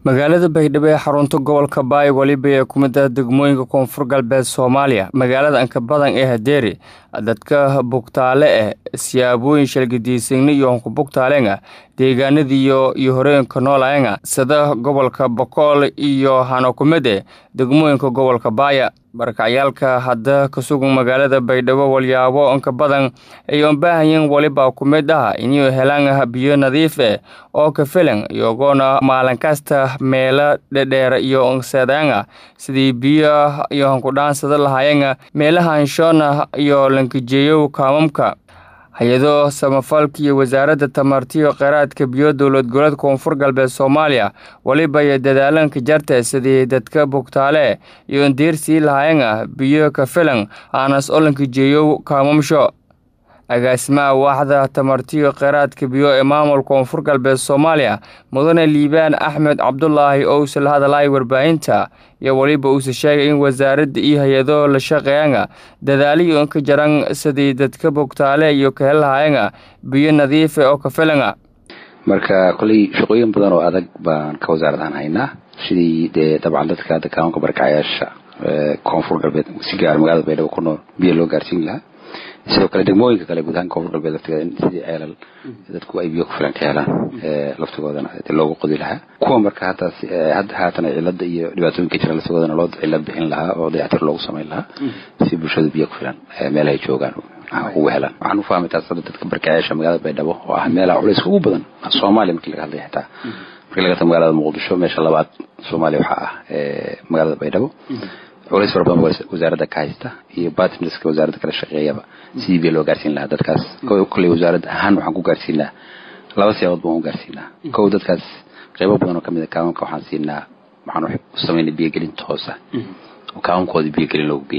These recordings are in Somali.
magaalada baydhabo ee xarunta gobolka baay weliba ee ku mid ah degmooyinka koonfur galbeed soomaaliya magaalada ankabadan ee hadeeri dadka bugtaale ah siyaabooyin shalgadiisagni iyo honka bugtaalenga deegaanadiiyo iyo horooyinka noolaenga sida gobolka bokool iyo hanokumede degmooyinka gobolka baaya barakacyaalka hadda ka sugan magaalada baydhabo walyaabo inka badan ay unbaahayin weliba ku mid ah inuu helaan biyo nadiif ah oo ka filan iyagoona maalin kasta meelo dhedheer iyo unseedaanga sidii biyo iyo hankudhaansada lahaayanga meelaha anshoona iyo lankijeeyow kaamamka hay-ado samafalka iyo wasaaradda tamartiyo kheyraadka biyo dowlad goboleed koonfur galbeed soomaaliya weliba iyo dadaalanka jarta sidii dadka bugtaale iyo indiirsii lahaayanga biyo ka filan aanas olanka jeeyow kaamamsho agaasimaha waaxda tamartiyo kheyraadka biyo ee maamul koonfur galbeed soomaaliya mudane liibaan axmed cabdulaahi owse la hadalay warbaahinta iyo weliba uuse sheegay in wasaaradda iyo hay-ado la shaqeeyanga dadaaliyo inka jaran sidii dadka bogtaale iyo ka hellahayanga biyo nadiifa oo ka filanga marka koley shaqooyin badan oo adag baan ka wasaaradahan haynaa sidii dee dabcan dadka hadda kaamanka barakacayaasha koonfur galbeed si gaar magaalada baydhabo ku nool biyo loo gaarsiin lahaa sidoo kale degmooyinka kale guud ahaan koonfur galbeed laftigeeda in sidii ceelal dadku ay biyo ku filan ka helaan laftigoodana loogu qodi lahaa kuwa marka hataas hadda haatana cilada iyo dhibaatooyinka jira laftigoodana loo cilad bixin lahaa oo dayactir loogu samayn lahaa si bulshadu biyo ku filan meelahay joogaan ugu helaan waxaan u fahmay taas hadda dadka barkaayaasha magaalada baydhabo oo ah meelaha culayska ugu badan soomaaliya markii laga hadlaya xitaa markii laga tago magaalada muqdisho meesha labaad soomaaliya waxaa ah magaalada baydhabo culays fara badan wasaaradda ka haysta iyo bartnerska wasaaradda kala shaqeeyaba sidii biyo loo gaarsiin lahaa dadkaas kolley wasaaradda ahaan waxaan ku gaarsiinaa laba siyaabood baan u gaarsiinaa kow dadkaas qeybo badan oo kamid a kaamanka waxaan siinaa waxaan u samaynay biyogelin toosa oo kaamankoodii biyogelin loogu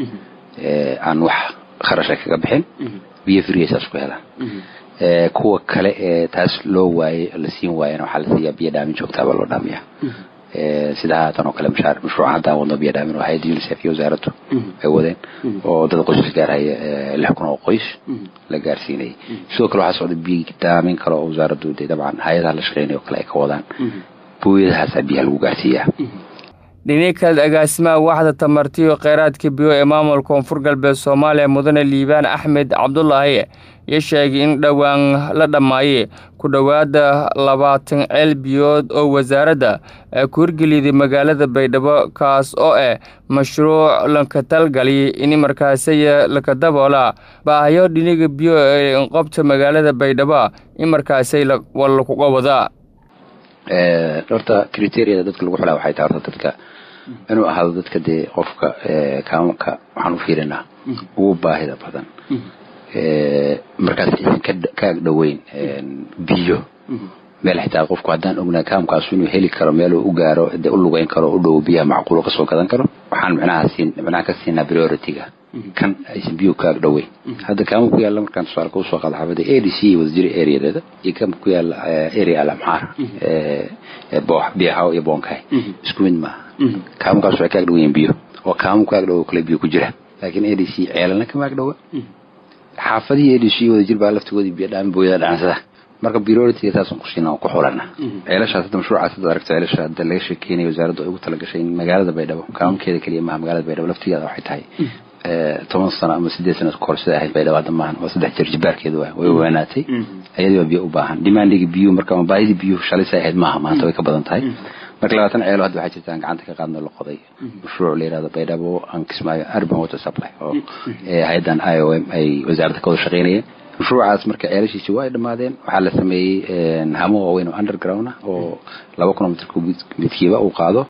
geeyey aan wax kharasha kaga bixin biyo friyaysaas ku helaan kuwa kale ee taas loo waayey la siin waayana waxaa la siiyaa biyo dhaamin joogtaabaa loo dhaamiyaa sida haatan oo kale mashaar mashruuca haddaan wadno biyo dhaamin oo hayadda unicef iyo wasaaraddu ay wadeen oo dad qoysas gaarhaya lix kun oo qoys la gaarsiinayay sidoo kale waxaa socda biyo dhaamin kale oo wasaaraddu dee dabcan hay-adaha la shaqeynaya oo kale ay ka wadaan booyadahaasaa biyaha lagu gaarsiiyaa dhini kale agaasimaha waaxda tamartiyo kheyraadka biyo ee maamul koonfur galbeed soomaaliya mudane liibaan axmed cabdulaahi iyo sheegay in dhowaan la dhammaayey ku dhowaada labaatan ceel biyood oo wasaaradda ku hirgeliyday magaalada baydhabo kaas oo ah mashruuc lanka talgaliy in markaasay laka daboola baahayo dhiniga biyo ee inqobta magaalada baydhabo in markaasay lakuga wadaa horta criteria dadka lagu xulaa waxay tahay horta dadka inuu ahaado dadka dee qofka kaamanka waxaan u fiirinaa ugu baahida badan markaas aysan ka agdhoweyn biyo meel xitaa qofku haddaan ognaa kaamkaasu inuu heli karo meel u gaaro de u lugeyn karo u dhow biyaha macquulo kasoo gadan karo waxaan micnaha siin micnaha ka siinaa priority-ga kan aysan biyuhu ka agdhoweyn hadda kaama ku yaalla markaan tusaale ka usoo qaada xaafada a d c wasjiri areadeeda iyo kaama ku yaalla area alamxaar biyahaw iyo boonkahay isku mid maaha kaamukaas waxay ka agdhoweyn biyo oo kaamu ka agdhowo kale biyo ku jira laakiin a d c ceelana kama agdhowa xaafadihii a d c wadajir baa laftigoodii biyo dhaamin booyada dhacansada marka priority taasan ku siina ku xulana ceelashaas hadda mashruucaas hadda aragto ceelasha hadda laga sheekeynaya wasaaraddu ay ugu talagashay in magaalada baydhabo kaamankeeda keliya maaha magaalada baydhabo laftigeeda waxay tahay toban sano ama sideed sano kahor sida ahayd baydhabo hadda maahan waa saddex jeer jibaarkeeda waa way weynaatay ayadii waa biyo u baahan demandiga biyuhu marka ama baahidii biyuhu shalay say ahayd maaha maanta way ka badan tahay marka labaatan ceelo hadda waxaa jirta aan gacanta ka qaadno la qoday mashruuc la yirahdo baydhabo aan kismaayo urban water supply oo hay-addan i o m ay wasaaradda ka wada shaqeynayeen mashruucaas marka ceelashiisi waa ay dhammaadeen waxaa la sameeyey hamo waaweyn oo underground ah oo laba kilomitr midkiiba uu qaado